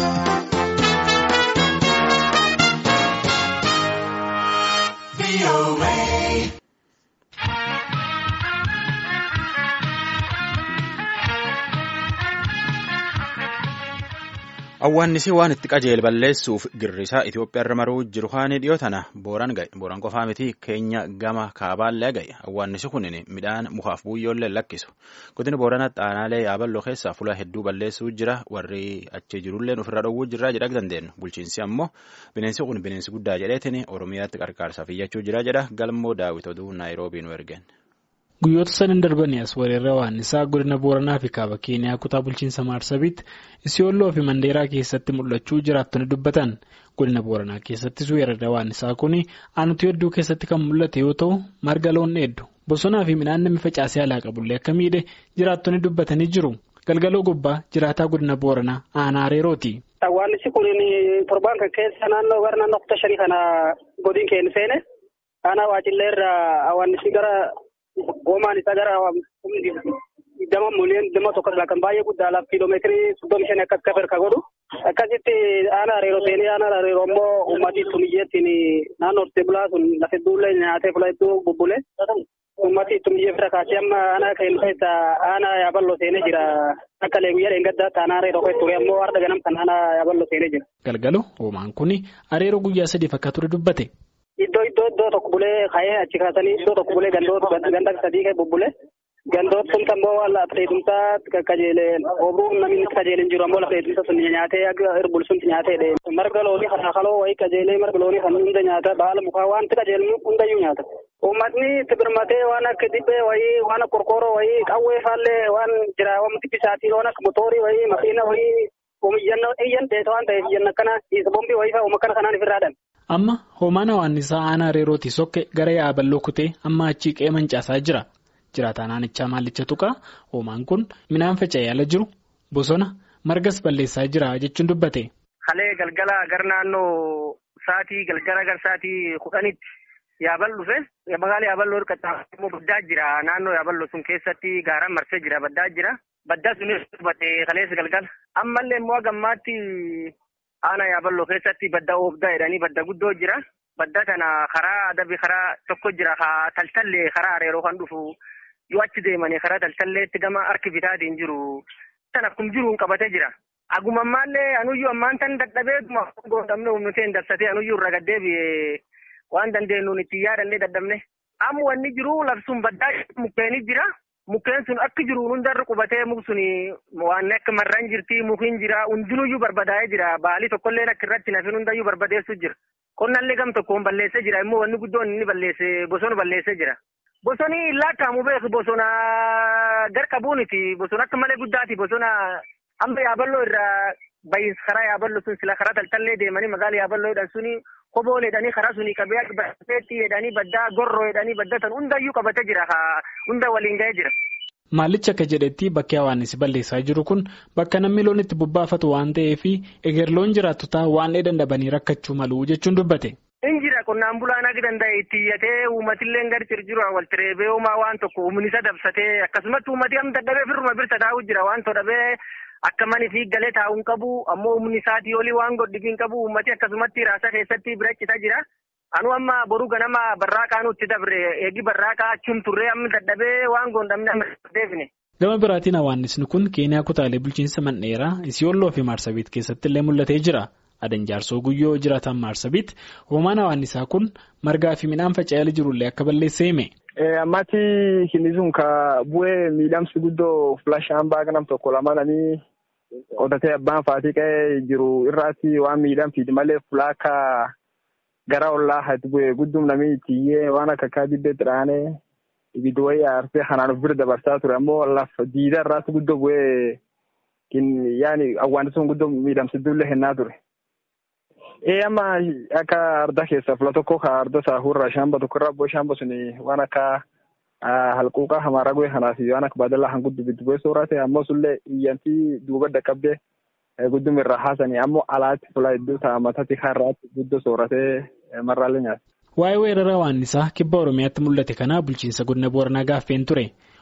Awwaannisi waan itti qajeele balleessuuf girrisaa Itoophiyaa irra maruu jiru haani dhiyoo tana booraan ga'e. Booraan qofaa miti keenya gama kaabaallee ga'e. Awwaannisi kun midhaan mukaaf buyyoollee lakkisu. Godina Booranaa Xaanaalee Yaaballoo keessaa fuula hedduu balleessuu jira. Warri achi jirullee ofirra dhowwuu jirra jedha dandeenyu. Bulchiinsi ammoo bineensi kun bineensi guddaa jedheetiin Oromiyaatti qarqaarsaaf iyyachuu jira jedha. Galmoo Daawit oduu Naayiroobii nu ergeen. Guyyoota sadan darbanii as weerarri awwaannisaa godina Booranaa fi kaaba Keeniyaa kutaa bulchiinsa Maarsabiitti Isiyooloo fi Mandeeraa keessatti mul'achuu jiraattonni dubbatan. Godina Booranaa keessattis weerarri awwaannisaa kun aanutii hedduu keessatti kan mul'ate yoo ta'u, marga loon dheeddu. Bosonaa fi midhaan namni facaasee alaa qabullee akka miidhe jiraattonni dubbatanii jiru. Galgaloo gubbaa jiraataa godina Booranaa aanaa Areerooti. Awwaannisi kun torbaan kan keessa naannoo gara naannoo kutaa shanii kana godin keenya seene aanaa waacillee irraa awwaannisi gara. Hoomaan isaa gara digdama miliyoona digdama tokko irraa kan baay'ee guddaa laaf kiiloomeetirii soddomi shan akkas kafa hirka godhu akkasitti aanaa areeroo seenee aanaa areeroo immoo uummatii tumiyyeettiin naannoo hortee bulaa sun lafa hedduullee nyaatee fula hedduu bubbulee uummatii tumiyyee bira kaasee amma aanaa keenya keessa aanaa yaaballoo seenee jira akka leeguyyaa dheengaddaatti aanaa areeroo keessa ture ammoo har'a ganam kan aanaa yaaballoo seenee jira. Galgalo hoomaan kun areeroo guyyaa sadiif akka ture dubbate. Iddoo iddoo iddoo tokko bulee ka'ee achi kaasanii iddoo tokko bulee gandoota ganda sadii ka'e bubbulee gandoota sun ammoo waan lafa dheedumsaa qajeeleen oobruun namni qajeeleen jiru ammoo lafa dheedumsa sun nyaatee akka irbul sun nyaatee marga loonii kana kaloo wayii qajeelee marga loonii kan hunda nyaata baala mukaa wanti qajeelmu hundayyuu nyaata. Uummatni tibirmatee waan akka dibbee wayii waan akka qorqooroo wayii qawwee faallee waan jira wamti bisaatii waan akka motoorii wayii makiina wayii oomiyyanna iyyan dheeta waan ta'eef iyyan akkana isa bombii wayii fa'a uumma kanaan ifirraadhan. Amma hoomaan awwaannisaa aanaa areerootii sokke gara yaaballoo kutee amma achii qe'ee mancaasaa jira. Jiraataan aanichaa maallicha tuqaa hoomaan kun midhaan faca'ee ala jiru bosona margas balleessaa jira jechuun dubbate. Halee galgala gara naannoo sa'aatii galgala gara sa'aatii kudhanitti yaabal dhufe magaalaa yaaballoo hirkata immoo baddaa jira naannoo yaaballoo sun keessatti gaaraan marsee jira baddaa jira baddaa sunis dubbate kaleessa galgala ammallee immoo gammaatti. Aanaa yaaballoo keessatti badda oobdaa jedhanii badda guddoo jira. Badda kana karaa adabii karaa tokko jira. Taltallee karaa areeroo kan dhufu yoo achi deemanii karaa taltalleetti gama harki bitaatiin jiru. Kan akkuma jiruun qabatee jira. Aguma ammaallee anuyyuu ammaan tan dadhabee goondamne humnuteen dabsatee anuyyuu irra gaddeebi'ee waan dandeenyuun itti yaadannee dadhabne. Amma wanni jiru labsuun baddaa mukkeenii jira. Mukkeen sun akka jiru hundarra qubatee muk sun waan akka marraan jirti mukiin jira hundinuyyuu barbadaa'ee jira baalii tokkollee akka irratti nafin hundayyuu barbadeessu jira. Qonnallee gam tokkoon balleessee jira immoo wanni guddoon inni balleesse bosona balleessee jira. Bosoni laakkaa'amu beeku bosona garqabuuniti bosona akka malee guddaati bosona amma yaaballoo irraa bahiinsa karaa yaaballoo sun sila karaa taltallee deemanii magaala yaaballoo jedhan suni Koboo jedhanii karaa sunii qabee baddeetti jedhanii baddaa gorroo jedhanii baddatan hundayyuu qabatee jira hunda waliin ga'ee jira. Maallichi akka jedhetti bakki hawaannisi balleessaa jiru kun bakka namni loon itti bobbaafatu waan ta'eef eger loon jiraattotaa waan dheedan dhabanii rakkachuu malu jechuun dubbate. Injira qonnaan bulaan akka danda'e itti iyyatee uummatillee gadi cirjiru walitti reebee uumaa waan tokko humni isa dabsatee akkasumatti uummati amma dadhabee firruma birta taa'u jira waan todhabee. Akka mani fi galee taa'uun qabu ammoo humni isaatii olii waan godhigiin qabu uummati akkasumatti raasa keessatti bira citaa jira. Anu amma boruu ganama barraaqaa nutti dabre eegi barraaqaa achuun turree amma dadhabee waan goondamne amma deebine. Gama biraatiin hawaannisni kun Keeniyaa kutaalee bulchiinsa mandheeraa Isiyoolloo fi Maarsabiit keessatti illee mul'atee jira. Adan jaarsoo guyyoo jiraatan Maarsabiit hoomaan hawaannisaa kun margaa fi midhaan faca'ee jirullee akka balleessee hime. Ammatti inni sun ka bu'ee miidhamsi guddoo filashaan baaga nam tokko lamananii qotatee abbaan faatii qa'ee jiru irraatti waan miidhamsiiti malee fulaaka gara ollaa hati bu'ee guddum namni ittiyyee waan akka akka dibbeetti dhaanee ibiddi wayii aarsee kanaan of bira dabarsaa ture ammoo lafa diida irraatti guddoo bu'ee yaani awwaanisuun guddoo miidhamsiddullee hennaa ture. Ee amma akka arda keessa fula tokko ka arda saahurra shamba tokko irraa abboo shamba suni waan akka halquuqaa hamaara goe kanaaf waan akka baadallaa han guddu biddu goe soorate ammoo sullee iyyantii duuba dhaqqabdee guddum irraa haasanii ammoo alaatti fula hedduu ta'a matatti har'aatti guddoo sooratee marraallee nyaata. Waa'ee weerara waannisaa kibba Oromiyaatti mul'ate kanaa bulchiinsa godina Booranaa gaaffeen ture.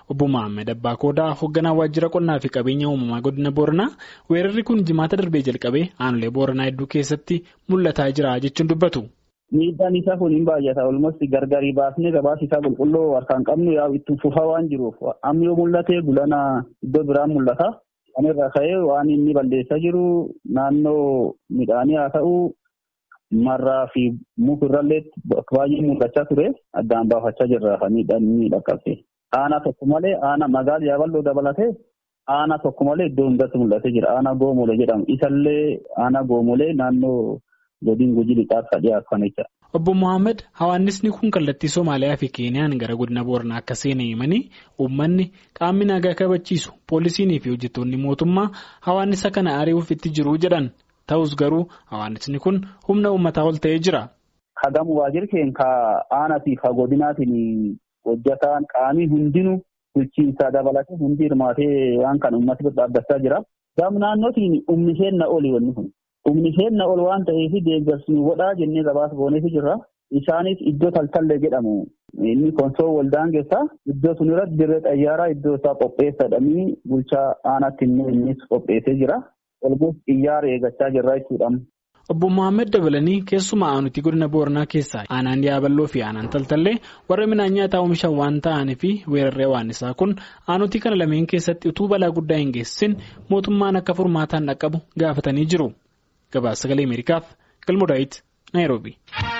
Obbo Mohaammed Abbaa Koodaa hoogganaa waajjira qonnaa fi qabeenya uumamaa godina Booranaa weerarri kun jimaata darbee jalqabee aanolee Booranaa hedduu keessatti mul'ataa jira jechuun dubbatu. Miidhaan isaa kun hin baay'ata. Olmosti gargarii baasnee gabaasa isaa qulqulluu harkaan qabnu yaa'u itti fufaa waan jiruuf amma yoo mul'ate gulana iddoo biraan mul'ata. Kan irraa ka'ee waan inni balleessaa jiru naannoo midhaanii haa ta'u marraa fi mukurrallee baay'ee mul'achaa ture addaan baafachaa jirra kan miidhaan inni dhaqqabse. Aanaa tokko malee aanaa magaalaa yaaballoo dabalatee aanaa tokko malee iddoo hundatti mul'atee jira. Aanaa goomolee jedhamu. Isallee aanaa goomolee naannoo godina gujii lixaatti dhiyaatu kan jecha. Obbo Mohaammed hawaannisni kun kallattii Somaaliyaa fi Keeniyaan gara godina Booranaa akka seenan himanii uummanni qaamni nagaa kabachiisu poolisiinii fi hojjettoonni mootummaa hawaannisa kana ari'uuf itti jiru jedhan. Ta'us garuu hawaannisni kun humna uummataa ol ta'ee jira. Hagamu waajjirri keenya ka aanaatii fi godinaatiin hojjetaan qaamii hundinuu bulchiinsaa dabalatee hundi hirmaatee waan kan uummata bira dhaabbachaa jira. Gaafa naannootiin humni seenna oli wanni kun. Humni seenna ol waan ta'eef deeggarsi godhaa jennee gabaasa gooneef jirra. Isaanis iddoo taltallee jedhamu. Inni konsoo waldaan keessaa iddoo sun irratti dirree xayyaaraa iddoo isaa qopheessadhanii bulchaa aanaatti innis qopheessee jira. Olmus xiyyaara eeggachaa jirra jechuudha. Obbo Mohaammed dabalanii keessumaa aanutii godina Booranaa keessaa aanaan yaaballoo fi aanaan taltallee warra midhaan nyaataa oomishan waan ta'anii fi weerarree waan isaa kun aanutii kana lameen keessatti utuu balaa guddaa hin geessisin mootummaan akka furmaataan dhaqqabu gaafatanii jiru. Gabaasa sagalee Ameerikaaf Galmoo Daawit Naayiroobi.